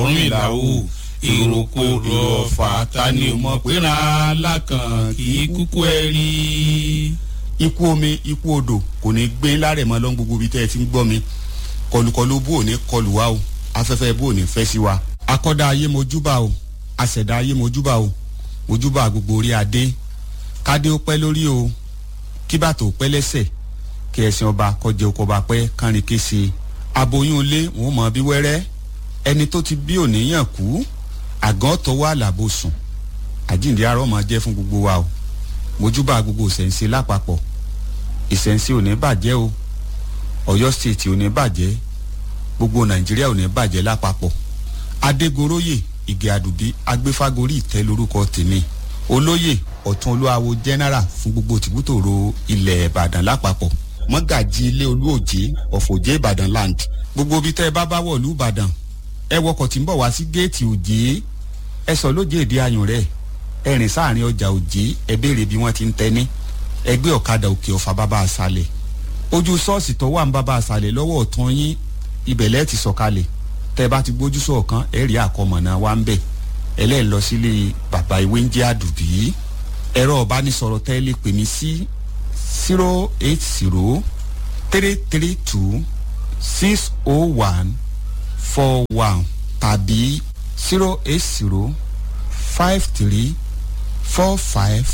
Ọ̀rúnmìlà o ìrókò èrò ọ̀fà ta ni o mọ̀ pé ra alákàn kì í kúkú ẹ rí. ikú omi ikú odò kò ní gbé lárẹ̀ mọ́ lọ́n gbogbo ibi tẹ́ ẹ ti ń gbọ́ mi kọlùkọlù bó ò ní kọlù wa o afẹ́fẹ́ bó ò ní fẹ́ sí wa akọ́dá ayé mojúbà o àṣẹ̀dá ayé mojúbà o mojúbà gbogbo orí adé kádé ó pẹ́ lórí o kí bàtò pẹ́ lẹ́sẹ̀ kí ẹ̀sìn ọba kọjẹ oko ọba pẹ́ kánrin kése aboyún ilé wọn mọ bí wẹ́rẹ́ ẹni tó ti bí òníyàn kú àgàn tọwọ́ àlàbò sùn àjíǹde arọ́ máa jẹ́ fún gbogbo wa o mojúbà gbogbo ìṣẹ̀ǹsẹ̀ lápapọ̀ ìṣẹ̀ǹsẹ̀ ò ní bàjẹ́ o ọ̀yọ́ stéètì ò ní bàjẹ́ gbogbo nàìjíríà ò ní bàjẹ́ lápapọ̀ adégoróyè ìgè àdùbí agbéfágorí ìtẹ́ lórúkọ tèmi olóyè ọ̀tún olúwawo general fún gbogbo tìbútòrò ilẹ̀ ìbàdàn lápapọ̀ mọ́gàjì ilé olúòjé ọ̀fọ̀jẹ́ ìbàdàn land gbogbo ibi tẹ́ ẹ bá bá wọ̀lú ìbàdàn ẹ wọkọ̀ tí ń bọ̀ wá sí géètì òjé ẹ sọ lóje èdè ayùn rẹ̀ ẹ rìn sáàrin ọjà òjé ẹ béèrè bí wọ́n ti ń tẹ́ni ẹ gbé ọ̀kadà òkè ọ̀fà bàbá àṣàlẹ̀ ojú ṣọ́ọ̀ṣì tó wà ń bàbá àṣàlẹ̀ lọ́wọ́ ọ̀tún yín ibẹ̀ lẹ́ẹ̀ ti sọ̀kalẹ̀ tẹ́ ẹ bá ti gbójú sọ̀kan ẹ rí àkọmọ̀nà wa ń bẹ̀ ẹlẹ́ẹ̀ lọ sílé bàbá ìwé ń jẹ́ àdùbí ẹ̀rọ ọ̀bánisọ̀rọ̀ tẹ́ ẹ lè pè mí sí zero eight zero three three two six oh one four one tàbí zero eight zero five three four five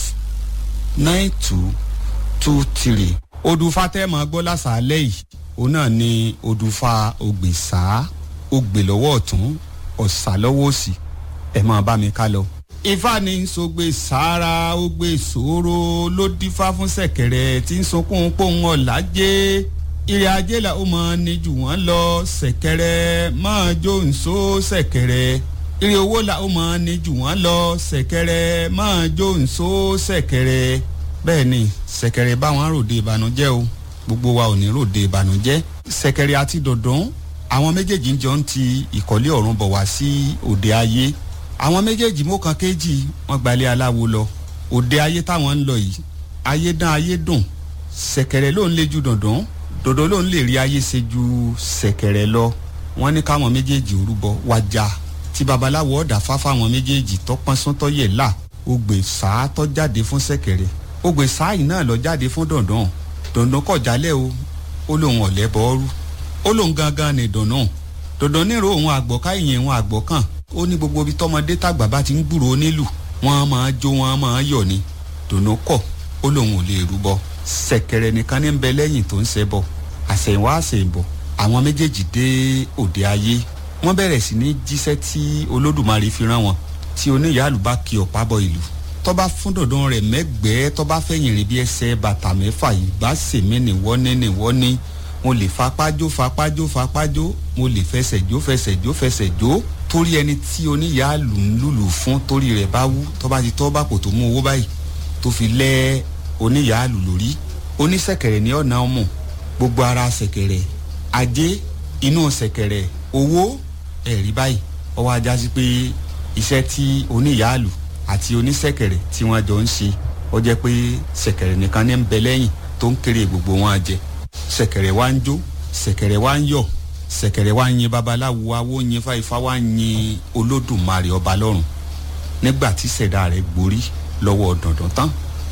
nine two two three. odùfà tẹ́ mọ̀ gbọ́ lásàálẹ̀ yìí òun náà ni odùfà ògbèsà ògbè lọ́wọ́ ọ̀tún ọ̀sà lọ́wọ́ òsì ẹ̀ máa bá mi ká lọ. ifá ní sọgbè sára ògbè sòro ló dífá fún sẹ̀kẹ̀rẹ̀ tí ń sunkún pòun ọ̀làjẹ́ ìrìn ajé là ó máa ní jù wọ́n lọ sẹ̀kẹ̀rẹ̀ máa jó nsó sẹ̀kẹ̀rẹ̀ ìrìn owó là ó máa ní jù wọ́n lọ sẹ̀kẹ̀rẹ̀ máa jó nsó sẹ̀kẹ̀rẹ̀ bẹ́ẹ̀ ni sẹ̀kẹ̀rẹ̀ báwọn ròde ìbànújẹ́ o gbogbo wa ò ní ròde ìbànújẹ́ sẹ̀kẹ̀rẹ̀ àti dọ̀dún àwọn méjèèjì ń jọ ń ti ìkọ́lé ọ̀run bọ̀ wá sí òde ayé àwọn méjèèjì mọ́kàn kéjì wọ́n gbalẹ̀ aláwo lọ òde ayé táwọn ń lọ yìí ayé dán ayé dùn sẹ̀kẹ̀rẹ̀ ló ń lé ju dọ̀dún dòdò ló ń lè rí ayé ṣe ju sẹ̀kẹ̀rẹ̀ lọ wọ́n ní káwọn méjèèjì orúbọ wájà tí babaláwo ọ̀dà fáfá àwọn méjèèjì tọpọ́n sọ́tọ́ yẹ̀ là ògbè sáà tọ́ jáde fún sẹ̀kẹ̀rẹ̀ ògbè sáà yìí náà lọ jáde fún dọ̀dún dọ̀dún kọ̀ jálẹ̀ o ó lóun ọ̀lẹ́ bọ́ọ́rú ó lóun gangan ní dọ̀nà dọ̀dún nírò òun àgbọ̀ká ìyẹn òun àgbọ̀kàn ó ní gbogbo ibi tọmọdé tàgbà bá ti ń gbúrò onílù wọn máa jó wọn máa yọ̀ ni dọ̀nà kọ̀ ó lóun ò lè rúbọ sẹ̀kẹ̀rẹ̀ nìkan ní ń bẹ lẹ́yìn tó ń ṣẹbọ àṣẹ̀yìnwá àṣẹ̀yìnbọ̀ àwọn méjèèjì dé òde ayé wọ́n bẹ̀rẹ̀ sí ní jíṣẹ́ tí olódùmarè fi rán wọn tí oníyàálù bá kí ọ̀pá bọ ìlú tọ́ba fún dọ̀dún rẹ̀ mẹ́gbẹ́ẹ́ tọ́ba fẹ̀yìn rìn bí ẹsẹ̀ bàtà mẹ́fà yìí bá sèmi nìwọ́ní nìwọ́ní mo lè fapájó fapájó fapájó mo lè fẹsẹ̀ jó fẹsẹ̀ jó fẹsẹ̀ jó torí ẹni tí oníyàálù ń lùlù fún torí rẹ̀ bá wú tọ́ba ti tọ́ bá kò tó mú owó báyìí tó fi lẹ́ oníyàálù lórí onísẹ̀kẹ̀rẹ̀ ní ọ̀nà ọmọ gbogbo ara sẹ̀kẹ̀rẹ̀ ajé inú sẹ̀kẹ̀rẹ̀ owó ẹ̀rí báyìí ọwọ́ ajá sí pé iṣẹ́ tí oníyàálù àti onísẹ̀kẹ̀rẹ̀ tí wọ́n jọ ń ṣe ó jẹ́ pé sẹ̀kẹ̀rẹ̀ nìkan ní ń bẹ lẹ́yìn tó ń kéré gbogbo wọn jẹ sẹ̀kẹ̀rẹ̀ wá ń jó sẹ̀kẹ̀rẹ̀ wá ń yọ̀ sẹ̀kẹ̀rẹ̀ wá ń yin babaláwo awó yin fáifá wá ń yin olódùmarè ọba lọ́run nígbà tí sẹ̀dá rẹ̀ gborí lọ́wọ́ dandan tán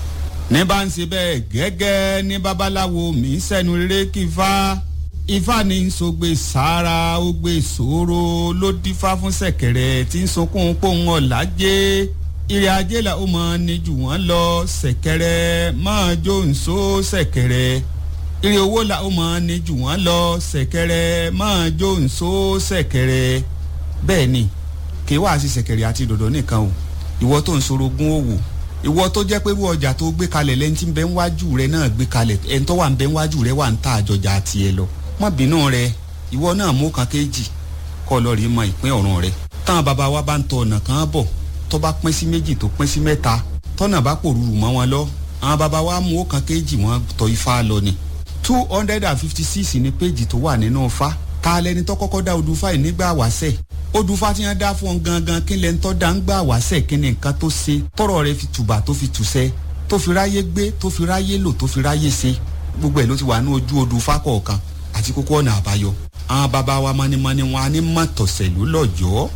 ní bá ń ṣe bẹ́ẹ̀ gẹ́gẹ́ ní babaláwo mi ń sẹ́nu rere kí ifá ifá ní ń sọgbè sára ó gbé ìṣòro ló dífá fún sẹ̀kẹ̀rẹ̀ tí ń sunkún pòun ọ̀làjẹ́ ìrìn ajé là ó mọ ní jù wọ́n lọ sẹ̀kẹ̀rẹ̀ máa jó nsó sẹ̀kẹ̀rẹ̀ ìrìn owó là ó mọ ní jù wọ́n lọ sẹ̀kẹ̀rẹ̀ máa jó nsó sẹ̀kẹ̀rẹ̀ bẹ́ẹ̀ ni kì í wá sí sẹ̀kẹ̀rẹ̀ àti dòdò nìkan o ìwọ tó ń sorogún òwò ìwọ tó jẹ́ pé irú ọjà tó gbé kalẹ̀ lẹ́ni tí ń bẹ ń wájú rẹ náà gbé kalẹ̀ ẹni tó wà ń bẹ ń wájú rẹ wà ń ta àjọjà àti ẹ lọ má bínú rẹ ìwọ náà mú kan kéjì kọ́ lọ rí mọ ìpín ọ̀run rẹ táwọn bàbá wa bá ń tọ ọ̀nà kan bọ̀ tó bá pín sí méjì tó pín sí mẹ́ta tọ́nà bá pòrúurú mọ́ wọn lọ àwọn bàbá wa mú kan kéjì wọn tọ ifá lọ ni two hundred and fifty six ní péjì tó wà nínú ifá ta lẹni tó kọ́kọ́ dá odùfá yìí nígbà wáṣẹ̀ odùfá tí wọ́n dá fún ọ gangan kí lẹni tó dá ń gbà wáṣẹ̀ kí ni nǹkan tó ṣe tọrọ rẹ fi tùbà tó fi tùṣẹ́ tó fi ráyé gbé tó fi ráyé lò tó fi ráyé ṣe gbogbo ẹ̀ ló ti wà ní ojú odùfá kọ̀ọ̀kan àti kókó ọ̀nà àbáyọ àwọn bàbá wa mọ́nímọ́ní wọn á ní mọ̀tọ̀sẹ̀ ló lọ́jọ́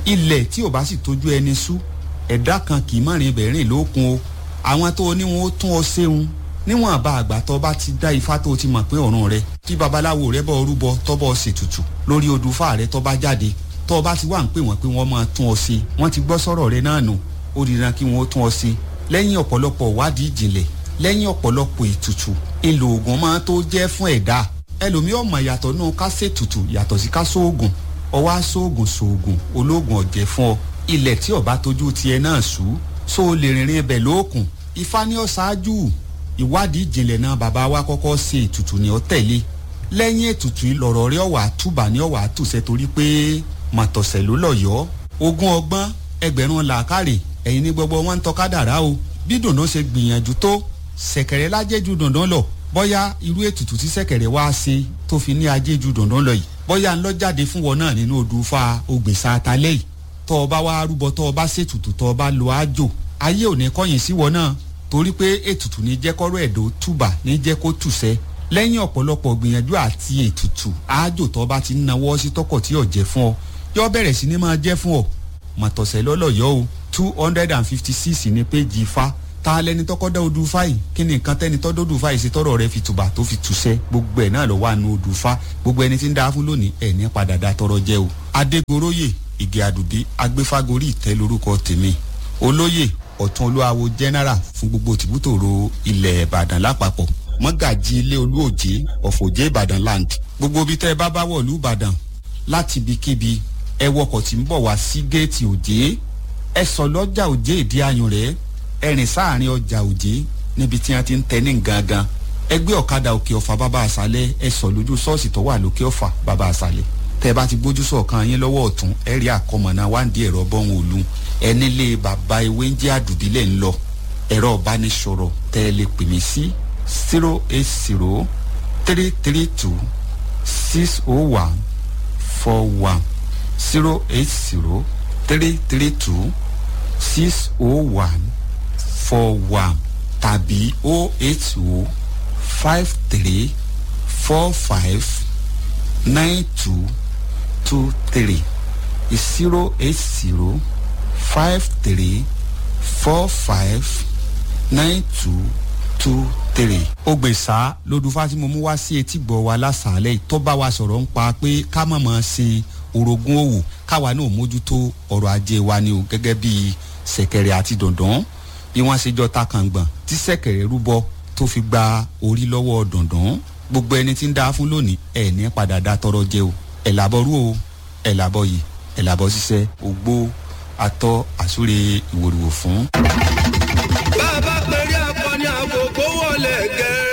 ilẹ̀ tí ò bá sì tójú ẹni sú ẹ̀dá kan kì í má rìn ibẹ̀ rìn lókun o àwọn tó ní wọn ó tún ọ séun níwọ̀n àbá àgbà tó bá ti dá ifá tó ti mọ̀ pé ọ̀run rẹ tí babaláwo rẹ bọ́ rúbọ tọ́bọ̀ ṣètùtù lórí odùfà rẹ tó bá jáde tó bá ti wà ń pè wọ́n pé wọ́n máa tún ọ sí wọ́n ti gbọ́ sọ̀rọ̀ rẹ náà nù ó dìran kí wọ́n ó tún ọ sí lẹ́yìn ọ̀pọ̀lọpọ̀ wádìí ìjìnlẹ̀ lẹ́yìn ọ̀pọ̀lọpọ̀ ètùtù èlò ògùn máa tó jẹ́ fún ẹ̀dá ẹlòmíì ọmọ yàtọ̀ nù ká ṣètùtù yàtọ̀ sí ká sóògùn ọwọ́ aṣóògùn sóògùn olóògùn ọ̀jẹ̀ fún ọ ilẹ̀ tí ọba tójú tiẹ̀ náà sú so o lè rìnrìn ibẹ̀ lóòkùn ifá ní ọ ṣáájú ìwádìí ìjìnlẹ̀ náà bàbá wa kọ́kọ́ ṣe ètùtù ní ọ tẹ̀lé lẹ́yìn ètùtù ìlọ̀rọ̀ rí ọ̀wà túbà ní ọ̀wà tùsẹ̀ torí pé màtọ̀sẹ̀ ló lọ̀yọ́ ogún ọgbọ́n ẹgbẹ̀rún làákàrè ẹ̀yin ní gbogbo wọn ń tọ́ka dàrá o bí dùndún ṣe gbìyànjú tó ṣẹ̀kẹ̀rẹ̀ lájẹ́jú dùndún lọ bóyá irú ètùtù tí ṣẹ̀kẹ̀rẹ̀ wá ṣe tó fi ní ajéjú dùndún lọ yìí bóyá ń lọ jáde fún wọn náà nínú odù fa ògbèsà àtàlẹ́ yìí tọ́ ọ bá wá rúbọ tọ́ ọ bá ṣètùtù tọ́ ọ bá lo àjò ayé ò ní kọ́yìn sí wọn náà torí pé ètùtù ní jẹ́ kọ́rọ́ ẹ̀dọ́ túbà ní jẹ́ kó tùsẹ́ lẹ́yìn ọ̀pọ̀lọpọ̀ gbìyànjú àti ètùtù àjò tọ́ bá ti ń nawọ́ sí tọkọ̀ tí ò jẹ́ fún ọ yọ bẹ̀rẹ̀ sí ni máa jẹ́ fún ọ mọ̀tọ̀sẹ̀ lọ́lọ́yọ́ o two hundred and fifty six ní péjì ifá ta lẹni tọkọ dá odù fáyì kí ni nǹkan tẹni tọ́ dọ́dù fáyì sí tọrọ rẹ fi tùbà tó fi tùsẹ́ gbogbo ẹ̀ náà lọ wà nù odù fá gbogbo ẹni tí ń dá fún lónìí ẹ̀ ní padà dá tọrọ jẹ́ o adégoróyè ìgè àdùdí agbéfágorí ìtẹ́ lórúkọ tèmi olóyè ọ̀tún olúwawo general fún gbogbo tìbútòrò ilẹ̀ ìbàdàn lápapọ̀ mọ́gàjì ilé olúòjé ọ̀fọ̀jẹ́ ìbàdàn land gbogbo ibi tẹ́ ẹ bá bá wọ̀lú ìbàdàn láti ibikíbi ẹ wọkọ̀ tí ń bọ̀ wá sí géètì òjé ẹ sọ lọ́jà òjé ìdí ayùn rẹ̀ ẹ rìn sáàrin ọjà òjé níbi tí wọ́n ti ń tẹ ní gangan ẹgbẹ́ ọ̀kadà òkè ọ̀fà bàbá àṣálẹ̀ ẹ sọ lójú ṣọ́ọ̀ṣì tó wà lókè ọ̀fà bàbá àṣálẹ̀ tẹ bá ti gbójú sọ̀kan yín lọ́wọ́ ọ̀tún ẹ rí àkọmọ̀nà wáǹdí ẹ̀rọ bọ́hùn òlu ẹni lé bàbá ewé ń jẹ́ àdùbílẹ̀ ń lọ ẹ̀rọ ìbánisọ̀rọ̀ tẹ ẹ lè pè mí sí zero eight zero three three two six oh one four one zero eight zero three three two six oh one four one tàbí oh eight oh five three four five nine two two three zero eight zero five three four five nine two two three. ògbèsà lodùfà tí mo mú wá sí etí gbọ́ wa lásàálẹ̀ tó bá wa sọ̀rọ̀ ń pa pé ká má máa ṣe orogún òwò káwa náà mójútó ọrọ̀ ajé wa ni o gẹ́gẹ́ bí ṣẹ̀kẹ̀rẹ̀ àti dọ̀ndọ̀n bí wọ́n ṣe jọ ta kàngbọ̀n tí ṣẹ̀kẹ̀rẹ̀ rúbọ tó fi gba orí lọ́wọ́ dọ̀ndọ̀n gbogbo ẹni tí ń dá fún lónìí ẹ̀ ní padà dá tọrọ jẹ o ẹ̀ làbọ̀ rú o ẹ̀ làbọ̀ yìí ẹ̀ làbọ̀ ṣiṣẹ́ ògbó atọ́ àsúre ìwòrìwò fún. bá a bá pẹ̀lú